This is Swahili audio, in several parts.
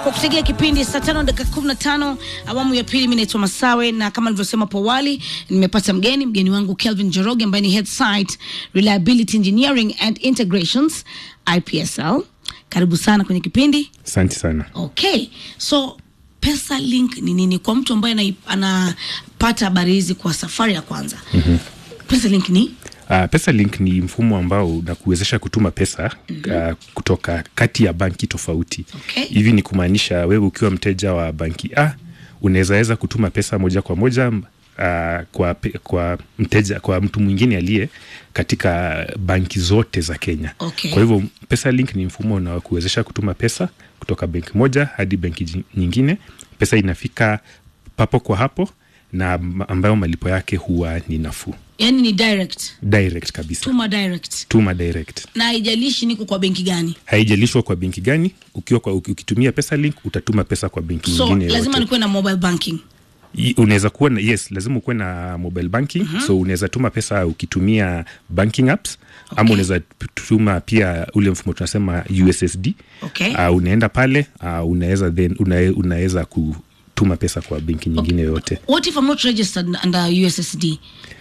kwa kutegea kipindi saa tano dakika kumi na tano awamu ya pili. Mi naitwa Masawe na kama nilivyosema hapo awali, nimepata mgeni mgeni wangu Kelvin Joroge ambaye ni head site reliability engineering and integrations IPSL. Karibu sana kwenye kipindi. Asante sana. Okay, so pesa link ni nini kwa mtu ambaye anai- anapata habari hizi kwa safari ya kwanza? mm-hmm. pesa link ni Uh, pesa link ni mfumo ambao unakuwezesha kutuma pesa mm-hmm. uh, kutoka kati ya banki tofauti. Okay. Hivi ni kumaanisha wewe ukiwa mteja wa banki A unawezaweza kutuma pesa moja kwa moja uh, kwa, pe- kwa mteja kwa mtu mwingine aliye katika banki zote za Kenya. Okay. Kwa hivyo pesa link ni mfumo unaokuwezesha kutuma pesa kutoka benki moja hadi benki ji- nyingine. Pesa inafika papo kwa hapo na am- ambayo malipo yake huwa ni nafuu yani ni direct, direct kabisa tuma direct, tuma direct na haijalishi niko kwa benki gani. haijalishwa kwa benki gani ukiwa kwa, uki- ukitumia pesa link utatuma pesa kwa benki So nyingine lazima yoyote. nikuwe na mobile banking. I- unaweza kuwa na, yes lazima ukuwe na mobile banking mm-hmm. so unaweza tuma pesa ukitumia banking apps okay. ama unaweza p- tuma pia ule mfumo tunasema ussd Okay. uh, unaenda pale uh, unaweza then una, unaweza kutuma pesa kwa benki nyingine yoyote What if I'm not registered under USSD?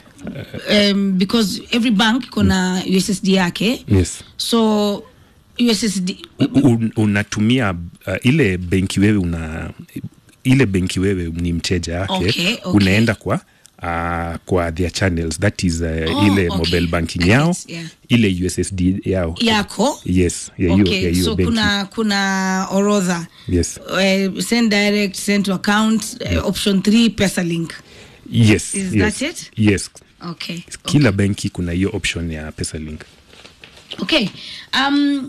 Um, because every bank iko na USSD yake. yes So USSD U- un, unatumia uh, ile benki wewe una ile benki wewe ni mteja yake Okay, okay. unaenda kwa uh, kwa their channels that is uh, Oh, ile okay. mobile banking I yao get, yeah. ile ussd yao yako yes ya hiyo ya okay, hiyo so benki kuna kuna orodha yes uh, send direct send to account uh, option 3 pesa link yes Is yes that it? yes okay kila benki kuna hiyo option ya pesa link okay um,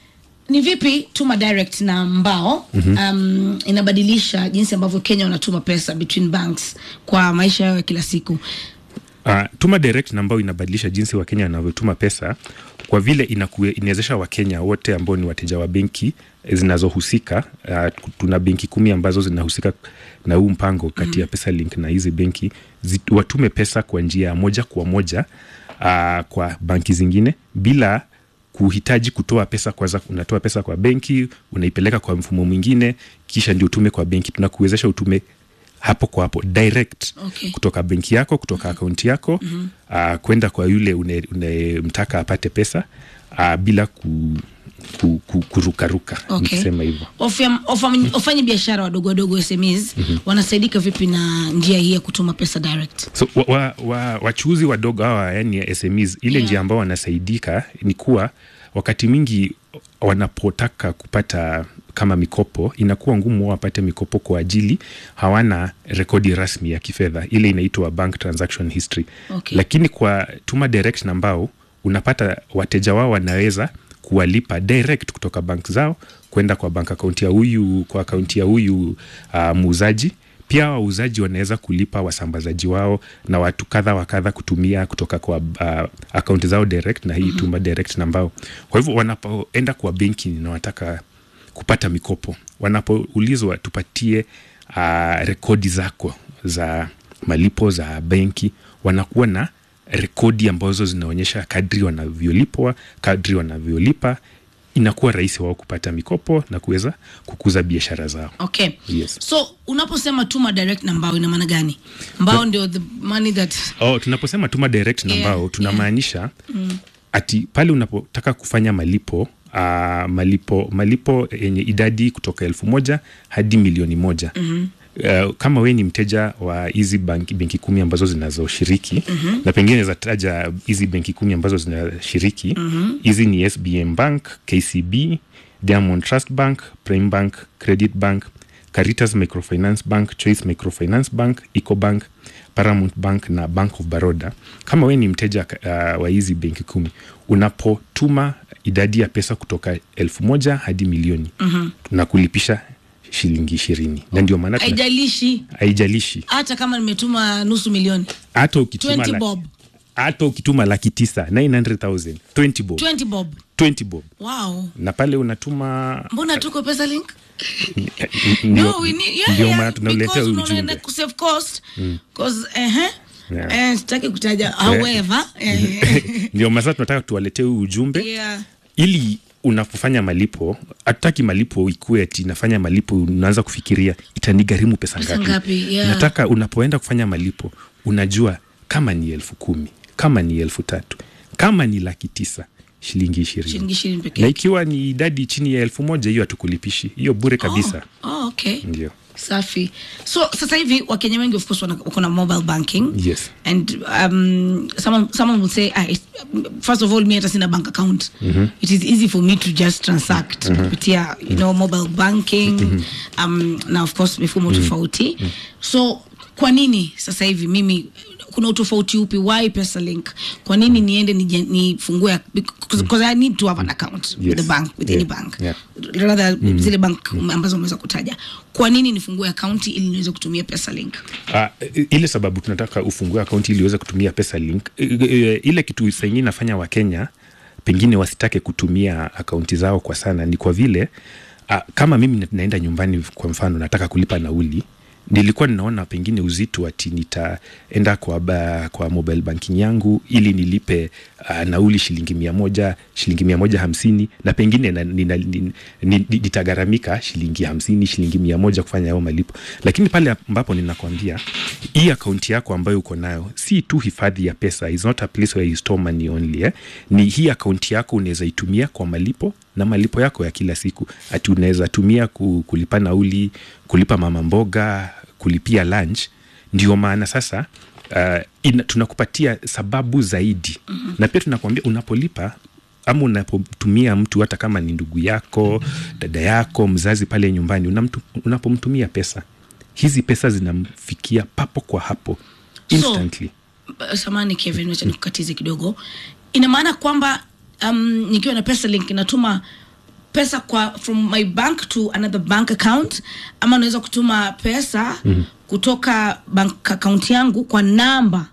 ni vipi tuma direct na mbao mm-hmm. um, inabadilisha jinsi ambavyo kenya wanatuma pesa between banks kwa maisha yao ya kila siku Uh, tuma direct na ambayo inabadilisha jinsi wakenya wanavyotuma pesa kwa vile inakue- inawezesha wakenya wote ambao ni wateja wa benki zinazohusika uh, tuna benki kumi ambazo zinahusika na huu mpango kati ya pesa link na hizi benki zi, watume pesa kwa njia ya moja kwa moja uh, kwa banki zingine bila kuhitaji kutoa pesa kwanza unatoa pesa kwa benki unaipeleka kwa mfumo mwingine kisha ndio utume kwa benki tunakuwezesha utume hapo kwa hapo direct Okay. kutoka benki yako kutoka akaunti yako mm-hmm. uh, kwenda kwa yule unemtaka apate pesa uh, bila ku, ku, ku, kurukaruka Okay. nikisema hivyo Wafanya- wafanya- wafanya biashara wadogo wadogo SMEs mm-hmm. wanasaidika vipi na njia hii ya kutuma pesa direct so wachuuzi wa, wa, wachuuzi wadogo hawa yani SMEs ile Yeah. njia ambao wanasaidika ni kuwa wakati mwingi wanapotaka kupata kama mikopo inakuwa ngumu wao wapate mikopo kwa ajili hawana rekodi rasmi ya kifedha ile inaitwa bank transaction history Okay. lakini kwa tuma direct na mbao unapata wateja wao wanaweza kuwalipa direct kutoka bank zao kwenda kwa bank akaunti ya huyu kwa akaunti ya huyu uh, muuzaji pia wauzaji wanaweza kulipa wasambazaji wao na watu kadha wa kadha kutumia kutoka kwa uh, akaunti zao direct na hii mm-hmm. tuma direct na mbao kwa hivyo wanapoenda kwa benki na wanataka kupata mikopo wanapoulizwa tupatie uh, rekodi zako za malipo za benki wanakuwa na rekodi ambazo zinaonyesha kadri wanavyolipwa kadri wanavyolipa inakuwa rahisi wao kupata mikopo na kuweza kukuza biashara zao okay Yes. so unaposema tuma direct na mbao ina maana gani mbao ndio the money that oh, tunaposema tuma direct na Yeah, mbao tunamaanisha yeah. mm. ati pale unapotaka kufanya malipo uh, malipo malipo yenye idadi kutoka elfu moja hadi milioni moja mm-hmm. Uh, kama we ni mteja wa hizi banki, benki kumi ambazo zinazoshiriki mm-hmm. na pengine zataja hizi benki kumi ambazo zinashiriki hizi mm-hmm. ni sbm bank kcb diamond trust bank prime bank credit bank caritas microfinance bank choice microfinance bank ecobank paramount bank na bank of baroda kama we ni mteja uh, wa hizi benki kumi unapotuma idadi ya pesa kutoka elfu moja hadi milioni mm-hmm. na kulipisha shilingi ishirini na ndio maana tuna- haijalishi haijalishi hata kama nimetuma nusu milioni hata ukituma 20 la- bob hata ukituma laki tisa 900000 20 bob 20 bob 20 bob wow na pale unatuma mbona tuko pesa link ndio- no, we need, yeah, ndio yeah, maana tunauletea because huu unaona ujumbe kusave cost cause ehe Yeah. eh, sitaki kutaja however eh, ndio masaa tunataka tuwaletee huu ujumbe yeah ili unapofanya malipo hatutaki malipo ikuwe ati nafanya malipo unaanza kufikiria itanigharimu pesa Pesa ngapi, ngapi, yeah. nataka unapoenda kufanya malipo unajua kama ni elfu kumi kama ni elfu tatu kama ni laki tisa shilingi ishirini shilingi ishirini peke na yake. ikiwa ni idadi chini ya elfu moja hiyo hatukulipishi hiyo bure kabisa Oh, oh, okay. ndio safi so sasa hivi wakenya wengi of course wana- wako na mobile banking Yes. and um, someone, someone will say ah, it's- first of all mi hata sina bank account it is easy for me to just transact kupitia you know mobile banking um, na of course mifumo tofauti so kwa nini sasa hivi mimi kuna utofauti upi why pesa link kwa nini niende nije- nifungue because because i need to have an account with the Yes. bank with any Yeah. bank Yeah. rather zile bank ambazo umeweza kutaja kwa nini nifungue akaunti ili niweze kutumia pesa link Uh, ile sababu tunataka ufungue akaunti ili uweze kutumia pesa link uh, uh, ile kitu saingine nafanya wakenya pengine wasitake kutumia akaunti zao kwa sana ni kwa vile uh, kama mimi naenda nyumbani kwa mfano nataka kulipa nauli nilikuwa ninaona pengine uzito ati nitaenda kwa, ba, kwa mobile banking yangu ili nilipe uh, nauli shilingi mia moja shilingi mia moja hamsini na pengine na, nina, nina, nina, nitagharamika shilingi hamsini shilingi mia moja kufanya hayo malipo lakini pale ambapo ninakwambia hii akaunti yako ambayo uko nayo si tu hifadhi ya pesa is not a place where you store money only eh? ni hii akaunti yako unaweza itumia kwa malipo na malipo yako ya kila siku ati unaweza tumia ku, kulipa nauli kulipa mama mboga kulipia lunch ndio maana sasa uh, ina, tunakupatia sababu zaidi mm-hmm. na pia tunakwambia unapolipa ama unapotumia mtu hata kama ni ndugu yako dada yako mzazi pale nyumbani unamtu, unapomtumia pesa hizi pesa zinamfikia papo kwa hapo instantly so, samani kevin wacha nikukatize kidogo ina maana kwamba um, nikiwa na pesa link natuma pesa kwa from my bank to another bank account ama unaweza kutuma pesa mm-hmm. kutoka bank account yangu kwa namba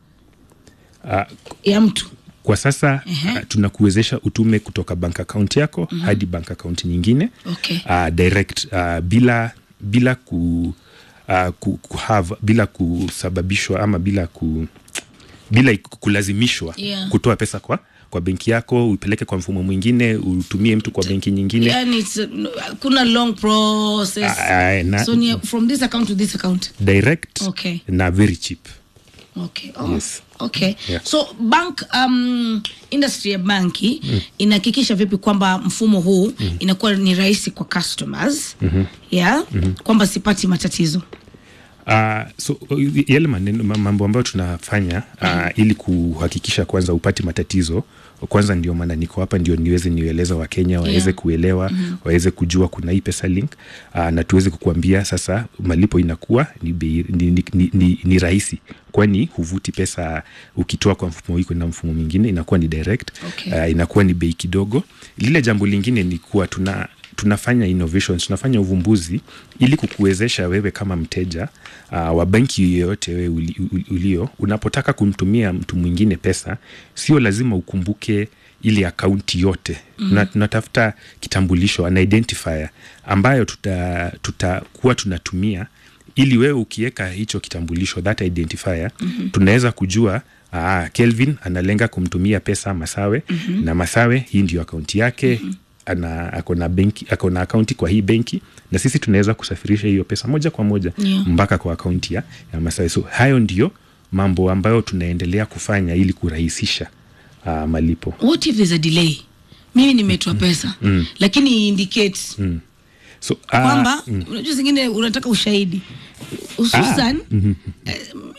uh, ya mtu kwa sasa Ehe. uh, tunakuwezesha utume kutoka bank account yako mm-hmm. hadi bank account nyingine Okay. uh, direct uh, bila bila ku, uh, ku, ku have, bila kusababishwa ama bila ku bila kulazimishwa Yeah. kutoa pesa kwa kwa benki yako upeleke kwa mfumo mwingine utumie mtu kwa benki nyingine yani it's, uh, kuna long process Ah, na- so ni from this account to this account direct Okay. na very cheap okay oh, Yes. okay Yeah. so bank um, industry ya banki mm. inahakikisha vipi kwamba mfumo huu mm. inakuwa ni rahisi kwa customers mm-hmm. yeah mm-hmm. kwamba sipati matatizo Uh, so uh, yale maneno ma- mambo ambayo tunafanya uh, ili kuhakikisha kwanza upati matatizo kwanza ndio maana niko hapa ndio niweze nieleza wakenya waweze Yeah. kuelewa mm-hmm. waweze kujua kuna hii pesa link uh, na tuweze kukuambia sasa malipo inakuwa ni, bei- ni, ni, ni, ni, ni rahisi kwani huvuti pesa ukitoa kwa mfumo hii kwenda mfumo mwingine inakuwa ni direct Okay. uh, inakuwa ni bei kidogo lile jambo lingine ni kuwa tuna tunafanya innovations tunafanya uvumbuzi ili kukuwezesha wewe kama mteja uh, wa benki yoyote wewe uli, uli- ulio unapotaka kumtumia mtu mwingine pesa sio lazima ukumbuke ile akaunti yote mm. tunatafuta kitambulisho an identifier ambayo tutakuwa tuta tutakuwa tunatumia ili wewe ukiweka hicho kitambulisho that identifier mm-hmm. tunaweza kujua Aa, Kelvin analenga kumtumia pesa Masawe mm-hmm. na Masawe hii ndio akaunti yake mm-hmm ana ako na benki ako na akaunti kwa hii benki na sisi tunaweza kusafirisha hiyo pesa moja kwa moja Yeah. mpaka kwa akaunti ya, ya Masawe. So hayo ndio mambo ambayo tunaendelea kufanya ili kurahisisha uh, malipo. what if there's a delay mimi nimetoa pesa mm. lakini indicates mm. So, uh, kwamba unajua zingine unataka ushahidi hususan eh,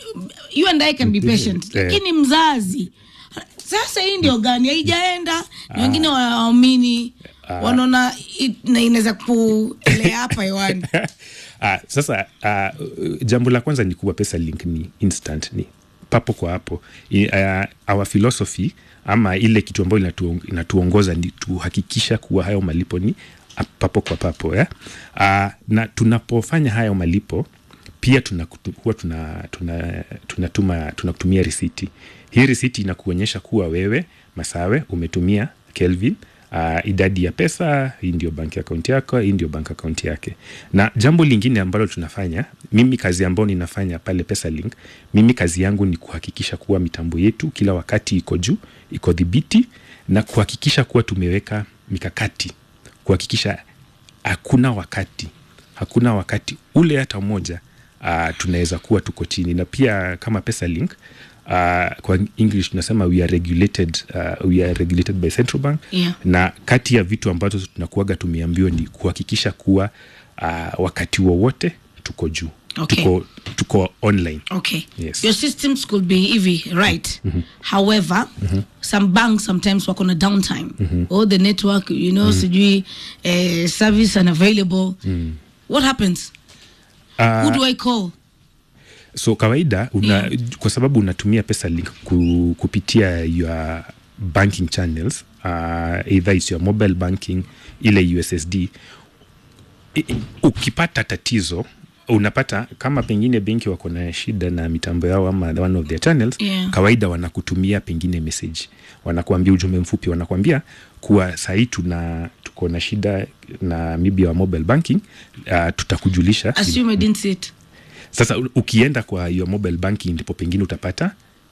you and I can be patient Eh. lakini mzazi sasa hii ndio gani haijaenda na wengine waamini wanaona i- na inaweza kulea hapa hewani Ah, sasa uh, jambo la kwanza ni kuwa pesa link ni instant ni papo kwa hapo I, uh, our philosophy ama ile kitu ambayo inatuong- inatuongoza ni tuhakikisha kuwa hayo malipo ni ah, papo kwa papo yeah? uh, na tunapofanya hayo malipo pia tuna, huwa tuna, tuna, tunatuma tunakutumia risiti hii risiti inakuonyesha kuwa wewe masawe umetumia kelvin uh, idadi ya pesa hii ndio bank account yako hii ndio bank account yake na jambo lingine ambalo tunafanya mimi kazi ambayo ninafanya pale pesa link mimi kazi yangu ni kuhakikisha kuwa mitambo yetu kila wakati iko juu iko dhibiti na kuhakikisha kuwa tumeweka mikakati kuhakikisha hakuna wakati hakuna wakati ule hata moja uh, tunaweza kuwa tuko chini na pia kama pesa link uh, kwa english tunasema we are regulated, uh, we are regulated by central bank Yeah. na kati ya vitu ambazo tunakuaga tumeambiwa ni kuhakikisha kuwa uh, wakati wowote tuko juu Okay. tuko, tuko online Okay. Yes. Your systems could be hivi, right? However, some banks sometimes wako na downtime. Or the network, you know, sijui eh, service unavailable. What happens? Who do I call? so kawaida una, Yeah. kwa sababu unatumia pesa link ku, kupitia your banking channels uh, either is your mobile banking ile ussd I, i- ukipata tatizo unapata kama pengine benki wako na shida na mitambo yao ama one of their channels Yeah. kawaida wanakutumia pengine message wanakuambia ujumbe mfupi wanakuambia kuwa sahii tuna tuko na shida na maybe wa mobile banking uh, tutakujulisha Assume I didn't see it. sasa u- ukienda kwa your mobile banking ndipo pengine utapata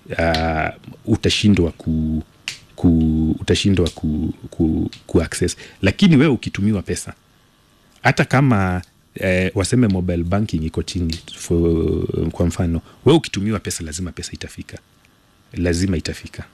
uh, utashindwa ku, ku utashindwa ku, ku, ku access lakini wewe ukitumiwa pesa hata kama eh, waseme mobile banking iko chini for, kwa mfano wewe ukitumiwa pesa lazima pesa itafika lazima itafika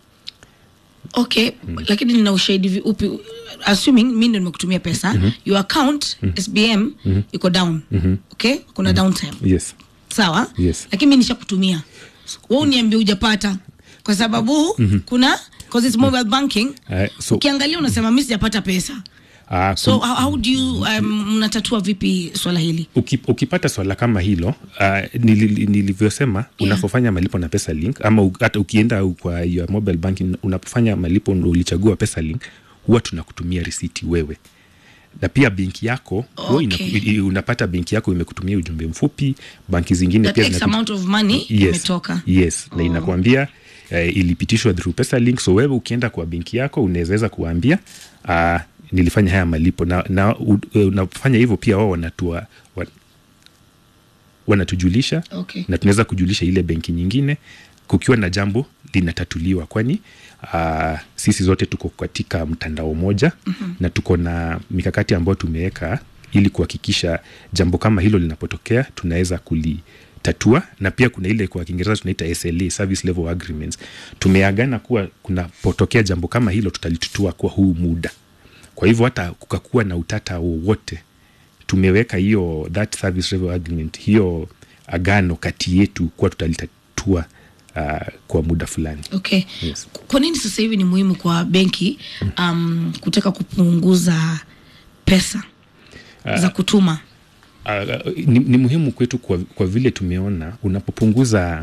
okay lakini nina ushahidi vi- upi assuming mi ndo nimekutumia pesa your account sbm iko down okay kuna downtime yes sawa Yes. lakini mi nishakutumia we uniambia ujapata kwa sababu kuna cause it's mobile banking Eh, so- ukiangalia unasema mi sijapata pesa uh, so how, how do you um, mnatatua vipi swala hili Uki, ukipata swala kama hilo uh, nili, nilivyosema Yeah. unapofanya malipo na pesa link ama u- hata ukienda kwa your mobile banking unapofanya malipo ndo ulichagua pesa link huwa tunakutumia risiti wewe na pia benki yako huwa ina- Okay. i- unapata benki yako imekutumia ujumbe mfupi banki zingine that pia x zinakutu- amount of money yes, imetoka yes na inakwambia uh, ilipitishwa through pesa link so wewe ukienda kwa benki yako unaweza kuambia uh, nilifanya haya malipo na, na u- unapofanya hivyo pia wao wanatua wa, wanatujulisha Okay. na tunaweza kujulisha ile benki nyingine kukiwa na jambo linatatuliwa kwani uh, sisi zote tuko katika mtandao moja mm-hmm. na tuko na mikakati ambayo tumeweka ili kuhakikisha jambo kama hilo linapotokea tunaweza kulitatua na pia kuna ile kwa kiingereza tunaita sla service level agreements tumeagana kuwa kunapotokea jambo kama hilo tutalitutua kwa huu muda kwa hivyo hata kukakuwa na utata wowote tumeweka hiyo that service level agreement hiyo agano kati yetu kuwa tutalitatua uh, kwa muda fulani okay Yes. kwa nini sasa hivi ni muhimu kwa benki um, kutaka kupunguza pesa za kutuma uh, ni, ni muhimu kwetu kwa, kwa vile tumeona unapopunguza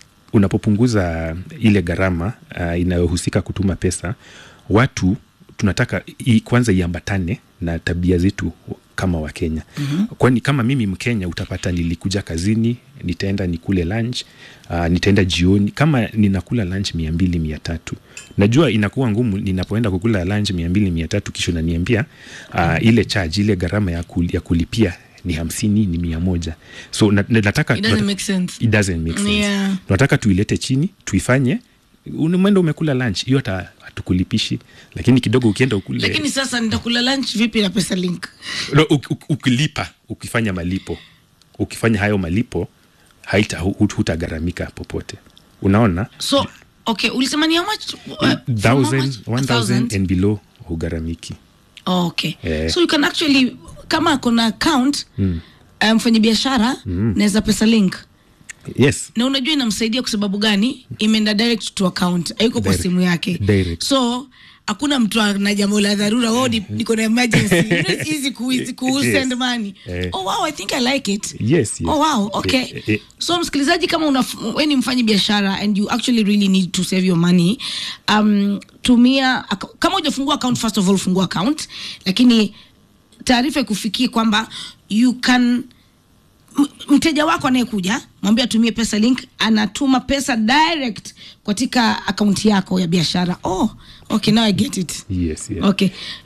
unapopunguza ile gharama uh, inayohusika kutuma pesa watu tunataka i, kwanza iambatane na tabia zetu kama wakenya mm-hmm. kwani kama mimi mkenya utapata nilikuja kazini nitaenda nikule lunch uh, nitaenda jioni kama ninakula lunch mia mbili mia tatu najua inakuwa ngumu ninapoenda kukula lunch mia mbili mia tatu kisha unaniambia uh, ile charge ile gharama ya, kul, ya kulipia ni hamsini ni mia moja so na, na, nataka It doesn't make sense. it doesn't make sense Yeah. tunataka tuilete chini tuifanye mwenda umekula lunch hiyo hata hatukulipishi lakini kidogo ukienda ukule lakini sasa nitakula lunch vipi na pesa link no, uk, uk, ukilipa ukifanya malipo ukifanya hayo malipo haita hu- hutagharamika popote unaona so okay ulisema ni how much uh, from how thousand, much? A one thousand thousand? and below hugharamiki Oh, okay Eh. so you can actually kama kuna account mfanya biashara naweza pesa link yes na unajua inamsaidia kwa sababu gani imeenda direct to account haiko kwa Direct. simu yake Direct. so hakuna mtu ana jambo la dharura oh, ni- niko na emergency you know, it's easy ku, ku Yes. send money Eh. oh wow i think i like it Yes, yes. oh wow okay Eh, eh. so msikilizaji kama una we ni mfanyi biashara and you actually really need to save your money um, tumia aka- kama hujafungua account first of all fungua account lakini taarifa ikufikie kwamba you can m- mteja wako anayekuja mwambie atumie pesa link anatuma pesa direct katika akaunti yako ya biashara oh okay now i get it yes, yes. okay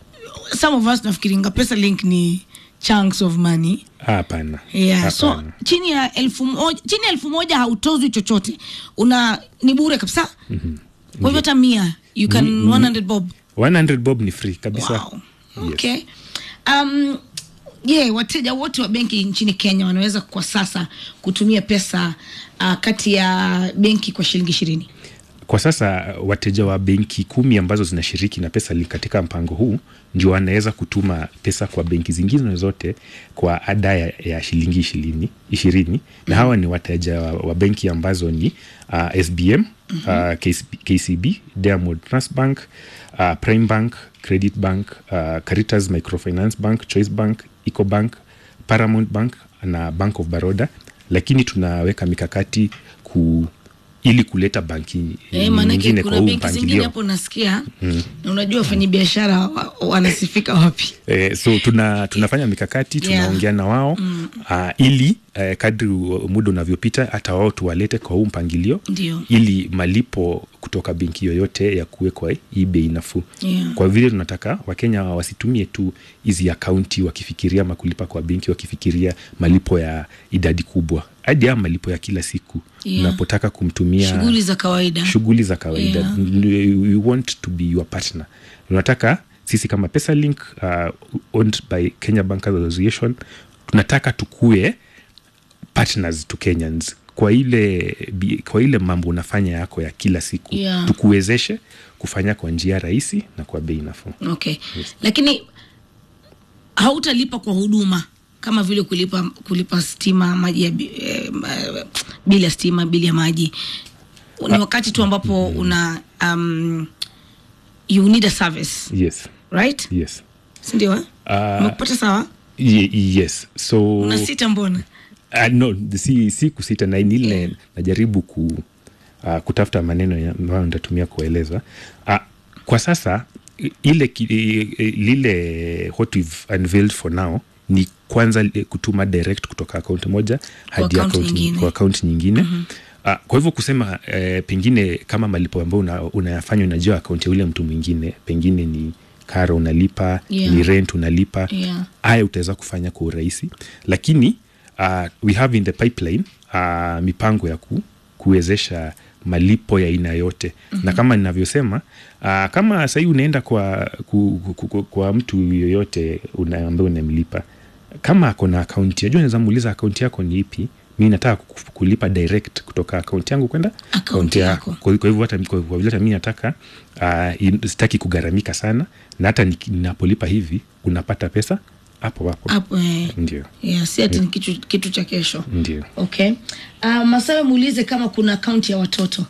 some of us nafikiringa pesa link ni chunks of money hapana yeah. so Hapana. chini ya elfu moja chini ya elfu moja hautozwi chochote una ni bure kabisa mm-hmm. kwa hivyo hata mia you can 100 bob 100 bob ni free kabisa wow. okay um, je wateja wote wa benki nchini kenya wanaweza kwa sasa kutumia pesa uh, kati ya benki kwa shilingi ishirini kwa sasa wateja wa benki kumi ambazo zinashiriki na pesa katika mpango huu ndio wanaweza kutuma pesa kwa benki zingine zote kwa ada ya, ya shilingi ishirini, ishirini. na hawa ni wateja wa, wa benki ambazo ni uh, SBM uh, KCB, KCB Diamond Trust Bank uh, Prime Bank Credit Bank uh, Caritas Microfinance Bank Choice Bank Ecobank Paramount Bank na Bank of Baroda lakini tunaweka mikakati ku ili kuleta banki Eh, maanake nyingine kwa kuna huu benki zingine mpangilio hapo nasikia na unajua wafanyi biashara wa- wanasifika wapi Eh, so tuna, tunafanya mikakati Yeah. tunaongea na wao mm. uh, ili uh, kadri u- muda unavyopita hata wao tuwalete kwa huu mpangilio Ndio. ili malipo kutoka benki yoyote ya kuwe kwa hii bei nafuu Yeah. kwa vile tunataka wakenya wasitumie tu hizi akaunti wakifikiria makulipa kwa benki wakifikiria malipo ya idadi kubwa hadi ya malipo ya kila siku Yeah. unapotaka kumtumia shughuli za kawaida shughuli za kawaida Yeah. N- we want to be your partner tunataka sisi kama pesalink uh, owned by kenya bankers association tunataka tukue partners to kenyans kwa ile bi- kwa ile mambo unafanya yako ya kila siku Yeah. tukuwezeshe kufanya kwa njia rahisi na kwa bei nafuu okay lakini hautalipa kwa huduma kama vile kulipa kulipa stima maji ya bi- eh, ma- bili ya stima bili ya maji ni wakati tu ambapo una um, you need a service yes right yes sindio eh? Ah. umekupata sawa Ye, yes so una sita mbona Uh, no, si, si kusita na ni ile najaribu ku, uh, kutafuta maneno ya- ambayo nitatumia kueleza uh, kwa sasa i- ile ki- i- i- lile what we've unveiled for now ni kwanza li- kutuma direct kutoka akaunti moja hadi account account nyingine. kwa akaunti nyingine mm-hmm. Uh, kwa hivyo kusema eh, pengine kama malipo ambayo una, unayafanya unajua akaunti ya ule mtu mwingine pengine ni karo unalipa Yeah. ni rent unalipa Yeah. haya utaweza kufanya kwa urahisi lakini uh, we have in the pipeline uh, mipango ya ku, kuwezesha malipo ya aina yote mm-hmm. na kama ninavyosema uh, kama sahii unaenda kwa, ku, ku, ku, kwa mtu yoyote una, ambaye unamlipa kama ako na akaunti ajua naweza muuliza akaunti yako ni ipi mi nataka ku- kulipa direct kutoka akaunti yangu kwenda Akaunti akaunti yako. yako kwa kwa hivyo hata kwa kwa vile hata mi nataka uh, in- sitaki kugharamika sana na hata niki- ninapolipa hivi unapata pesa hapo hapo hapo eh, ndio yeah, si ati ni kitu, kitu cha kesho ndio okay uh, masawe muulize kama kuna akaunti ya watoto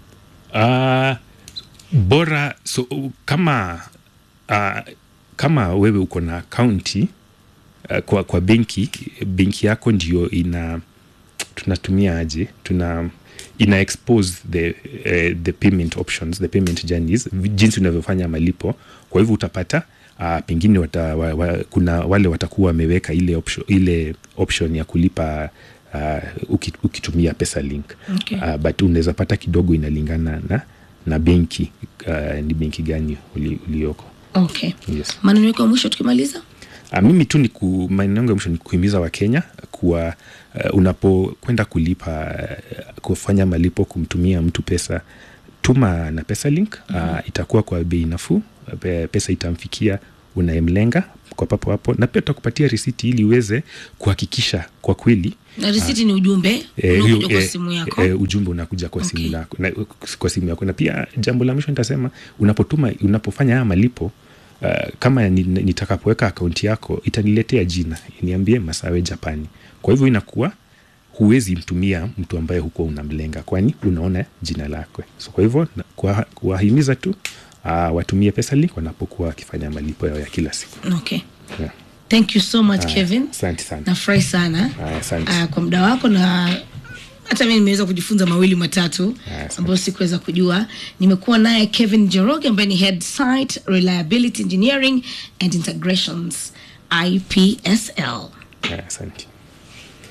uh, bora so uh, kama uh, kama wewe uko na akaunti uh, kwa, kwa benki benki yako ndio ina tunatumia aje tuna ina expose the, uh, the payment options the payment journeys vi- jinsi unavyofanya malipo kwa hivyo utapata uh, pengine wata, wa, wa, kuna wale watakuwa wameweka ile option, ile option ya kulipa uh, uki, ukitumia pesa link Okay. uh, but unaweza pata kidogo inalingana na na benki uh, ni benki gani uli, ulioko okay yes. maneno yako ya mwisho tukimaliza Uh, mimi tu ni ku, maneno yangu ya mwisho ni kuhimiza wakenya kuwa uh, unapokwenda kulipa uh, kufanya malipo kumtumia mtu pesa tuma na pesa link uh, itakuwa kwa bei nafuu Pe- pesa itamfikia unayemlenga kwa papo hapo na pia tutakupatia risiti ili uweze kuhakikisha kwa kweli na risiti ni ujumbe Eh, unakuja hiyo, kwa eh, simu yako eh, ujumbe unakuja kwa Okay. simu lako na, kwa simu yako na pia jambo la mwisho nitasema unapotuma unapofanya haya malipo uh, kama ni- nitakapoweka akaunti yako itaniletea jina niambie masawe japani kwa hivyo inakuwa huwezi mtumia mtu ambaye hukuwa unamlenga kwani unaona jina lako so kwa hivyo na- kuwa- kuwahimiza tu uh, watumie pesa link wanapokuwa wakifanya malipo yao ya kila siku okay yeah. thank you so much kevin asante sana nafurahi sana Aya, asante. uh, kwa muda wako na hata mi nimeweza kujifunza mawili matatu Aya, asante. ambayo sikuweza kujua nimekuwa naye kevin jeroge ambaye ni head site reliability engineering and integrations ipsl Aya, asante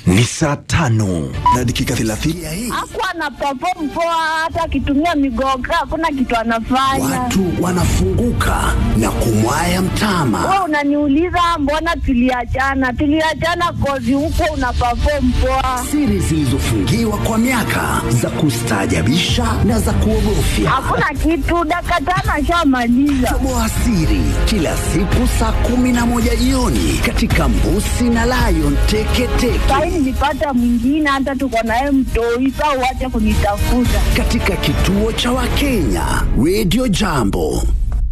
ni saa tano na dakika thelathini ya hii. Hakuwa ana perform poa, hata akitumia migoga hakuna kitu anafanya. Watu wanafunguka na kumwaya mtama. Wewe unaniuliza mbona tuliachana? Tuliachana kozi huko una perform poa, Siri zilizofungiwa kwa miaka za kustaajabisha na za kuogofya. hakuna kitu. Dakika tano ashamaliza. Toboa siri kila siku saa kumi na moja jioni katika Mbusi na Lion Teketeke Sahi nilipata mwingine, hata tuko naye mtoi. Saa uache kunitafuta. katika kituo cha Wakenya Radio Jambo.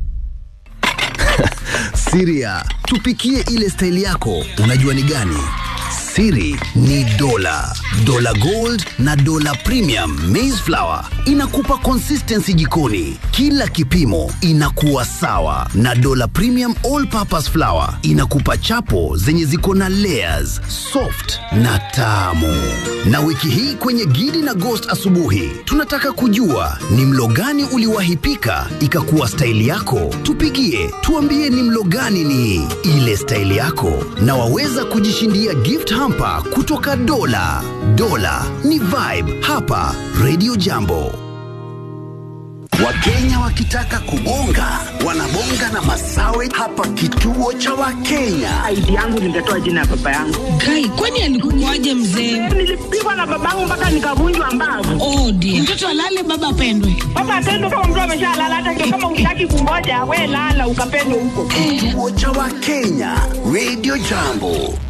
Siria, tupikie ile staili yako, unajua ni gani? Siri ni dola, dola gold na dola premium maize flour inakupa consistency jikoni, kila kipimo inakuwa sawa, na dola premium all purpose flour inakupa chapo zenye ziko na layers, soft na tamu. Na wiki hii kwenye Gidi na Ghost asubuhi, tunataka kujua ni mlo gani uliwahi pika ikakuwa staili yako. Tupigie tuambie ni mlo gani ni ile staili yako, na waweza kujishindia gift hamper kutoka Dola. Dola ni vibe hapa Radio Jambo. Wakenya wakitaka kubonga wanabonga na masawe hapa kituo cha Wakenya. ID yangu ningetoa jina ya baba yangu. Kai, kwani alikukuaje mzee? Nilipigwa na babangu mpaka nikavunjwa mbavu. Oh dear. Mtoto alale baba apendwe. Baba atendo kama mtu ameshalala, hata ndio kama utaki kungoja, we lala ukapendwe huko. Kituo cha Wakenya Radio Jambo.